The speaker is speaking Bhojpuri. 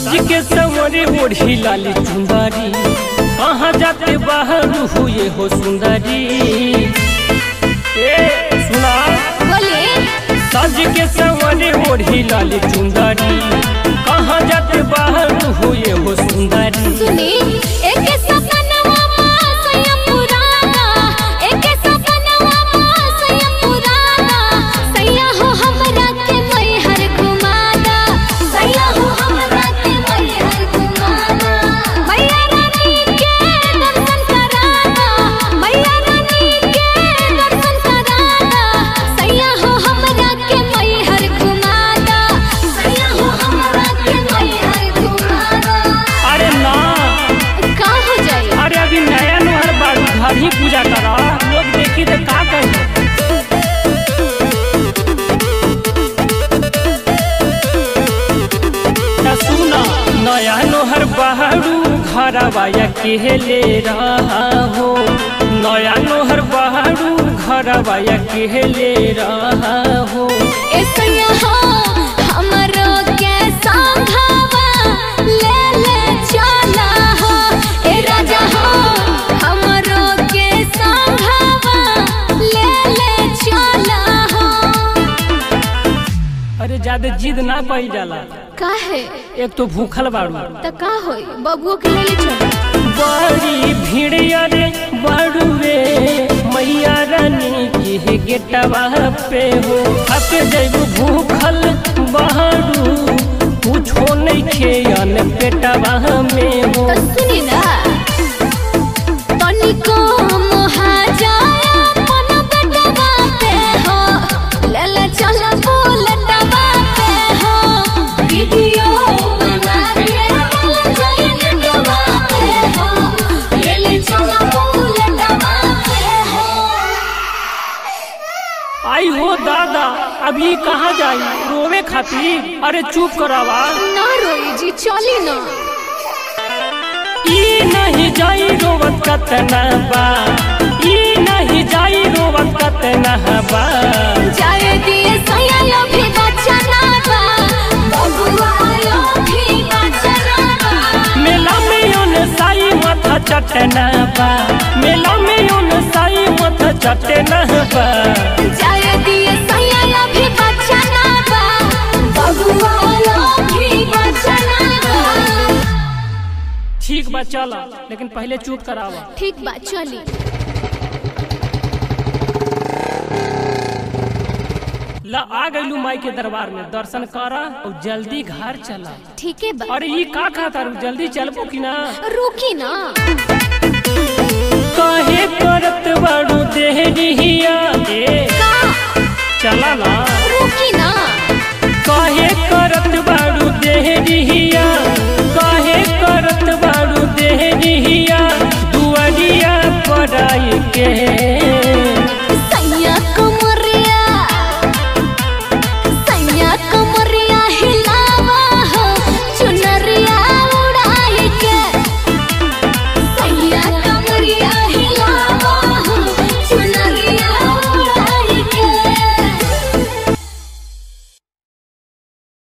सज के सवरे ओढ़ी लाली चुंदरी कहाँ जाते बाहर हुए हो सुंदरी ए सुना बोलिए सज के सवरे ओढ़ी लाली चुंदरी कहाँ जाते बाहर हुए हो सुंदरी सुनी एक सपनवा सैया पुराना एक सपनवा सैया पुराना सैया हो हमरा के मैहर घुमाना सैया हो हमरा के मैहर घुमाना मैया रानी के दर्शन कराना मैया रानी के दर्शन कराना सैया हो हमरा के मैहर घुमाना सैया हो हमरा के मैहर घुमाना अरे ना का हो जाई अरे अभी नया नहर बारू घर ही पूजा करा लोग देखी तो का कही त सुना नया नोहर बहरू घरवाया केले रहा हो नया नोहर बहरू घरवाया केले रहा हो ऐसैया हो हमरो के संघवा ले ले चला हो ए राजा हो हमरो के संघवा ले ले चला हो अरे ज्यादा जिद ना पाई जाला काहे एक तो भूखल बारू त का होई बबुओ के ले ले चल बड़ी भीड़ अरे बड़ुए मैया रानी के गेटवा पे हो थक जैबू भूखल बहरू कुछो नहीं खेयन पेटवा में हो त सुनी ना तनिको मोहा जाए अपन बेटवा पे हो ले ले चल बुलेटवा पे हो वीडियो बना के ले चल बेटवा पे हो ले ले चल बुलेटवा पे हो आई हो दादा अभी कहाँ जाई रोवे खातिर अरे चुप करावा ना रोई जी चली ना ई नहीं जाई रोवत कतना बा ई नहीं जाई रोवत कतना बा जाए दिए सैया लो भी बचना बा बबुआ लो भी बचना बा मेला में उन साई माथा चटना बा मेला में उन साई माथा चटना बा जाए दिए सैया लो भी बचना बा बबुआ लो भी बचना बा ठीक बा चला लेकिन पहले चुप करावा ठीक बा चली ला आ गईलू माई के दरबार में दर्शन करा और जल्दी घर चला ठीक है बा अरे ये का खाता रू जल्दी चलबो कि ना रुकी ना